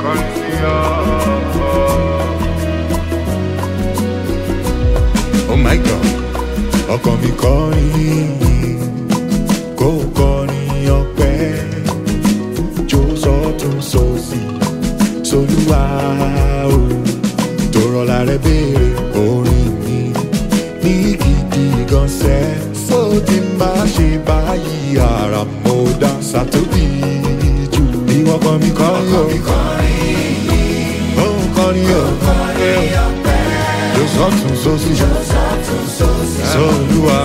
kọrin sí ọ. oh my god ọkàn mi kọrin kó kọrin ọpẹ jó sọtún sósì solúwa o tòrọlá rẹ béèrè orin mi ní gidi gan sẹ sódì má ṣe báyìí ara mo dá sàtóbì jù ìwọ kan mi kọrin o ó ń kọrin o jó sọtún sósì solúwa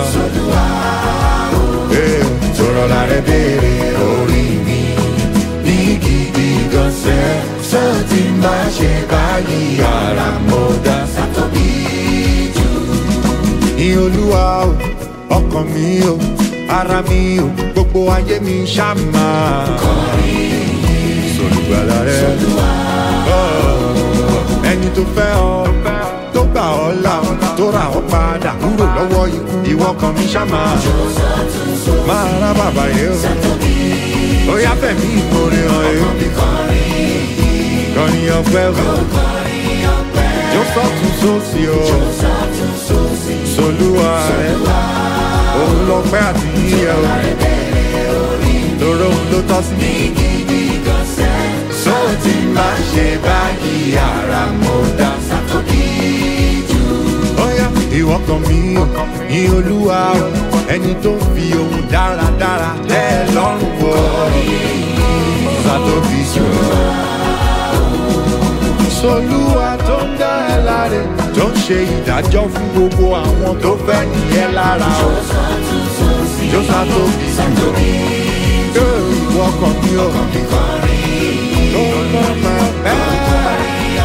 Eh, tòrọlá rẹ béèrè orin mi ní gidi gan sẹ sódì má ṣe báyìí ara mo dá sàtóbì ní olúwa o ọkàn mi o ara mi o gbogbo ayé mi ṣàmà. sọlùgbàlà rẹ Oh, ẹni tó fẹ́ ọ tó gbà ọ́ là tó rà ọ́ padà kúrò lọ́wọ́ ikú ìwọ kan mi ṣàmà. máa rá bàbá yẹn o ó yá fẹ̀mí ìmoore hàn yẹn kọrin ọpẹ́ o jó sọ́tún sósì o solúwa rẹ òun lọ pẹ́ àti yíyẹ o lóró òun ló tọ́ sí. sọ ti máa ṣe báyìí ara mo dá sátọ́kì jù. ọ̀yá ìwọ kan mi ò ní olúwa o ẹni tó ń fi ohun dáradára tẹ́ ẹ lọ́rùn wọ sátọ́kì jù. solúwa tó ń dá ẹ láre tó ń ṣe ìdájọ́ fún gbogbo àwọn tó fẹ́ nìyẹn lára o. Jọ́sà tó bí jù. Yóò ìwọ kan mi ò. Tó ń bọ́ máa bẹ́ẹ̀.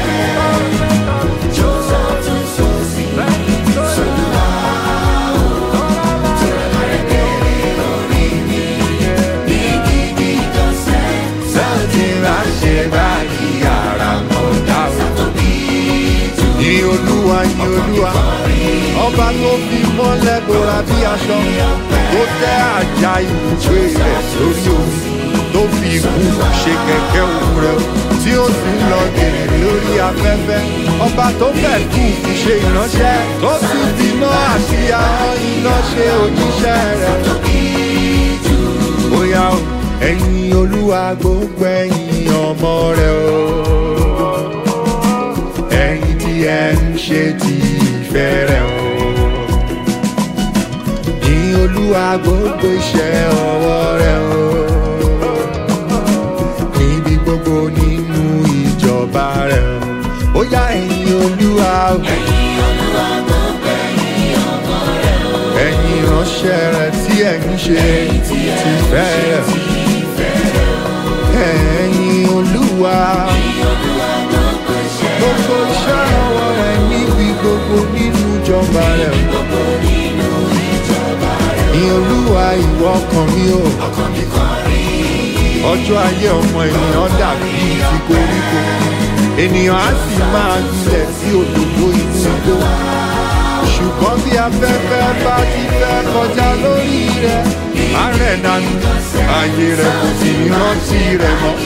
Sọ́ọ̀tì máa ṣe báyìí ara mọ̀ dá o. Ní olúwa ní olúwa, ọba tó fi mọ́lẹ̀ bora bí aṣọ, tó tẹ́ àjà ibùgbé rẹ̀ sórí omi, tó fi ikú ṣe kẹ̀kẹ́ òun rẹ̀, tí ó sì ń lọ gèrè lórí afẹ́fẹ́. Ọba tó fẹ́ kú fi ṣe ìránṣẹ́, tó sì fi iná àti ahọ́n iná ṣe òjíṣẹ́ rẹ̀. Bóyá o, ẹ̀yin olúwa gbogbo ẹ̀yin ọmọ rẹ̀ o ẹ̀yin tí ẹ ń ṣe ti ìfẹ́ rẹ̀ o. Ní olúwa gbogbo iṣẹ́ ọwọ́ rẹ̀ o. Níbi gbogbo nínú ìjọba rẹ̀ o. Ó yá ẹ̀yin olúwa o. Ẹ̀yin ìránṣẹ́ rẹ̀ tí ẹ̀ ń ṣe ti ìfẹ́ rẹ̀ o. Ẹ̀yin olúwa gbogbo iṣẹ́ ọwọ́ rẹ̀ níbi gbogbo nínú ìjọba rẹ̀. Ní olúwa ìwọ ọkàn mi o. Ọjọ́ ayé ọmọ ènìyàn dàbí ti koríko. Ènìyàn á sì máa gbilẹ̀ sí òdòdó inú igbó. Ṣùgbọ́n bí afẹ́fẹ́ bá ti fẹ́ kọjá lórí rẹ̀, á rẹ̀ dànù. Ayé rẹ̀ kò sì ní rántí rẹ̀ mọ́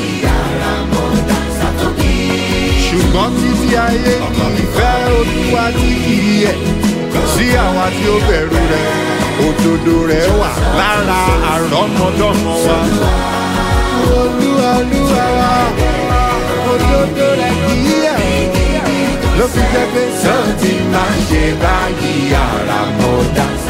ṣùgbọ́n títí ayé ní ìfẹ́ olúwa tí kì í yẹ sí àwa tí ó bẹ̀rù rẹ̀ òdodo rẹ̀ wà lára àrọ́mọdọ́mọ wa. olúwa olúwa wa òdodo rẹ̀ kì í yẹ ló fi jẹ́ pé sọ́ọ̀tì máa ń ṣe báyìí àràmọ̀dá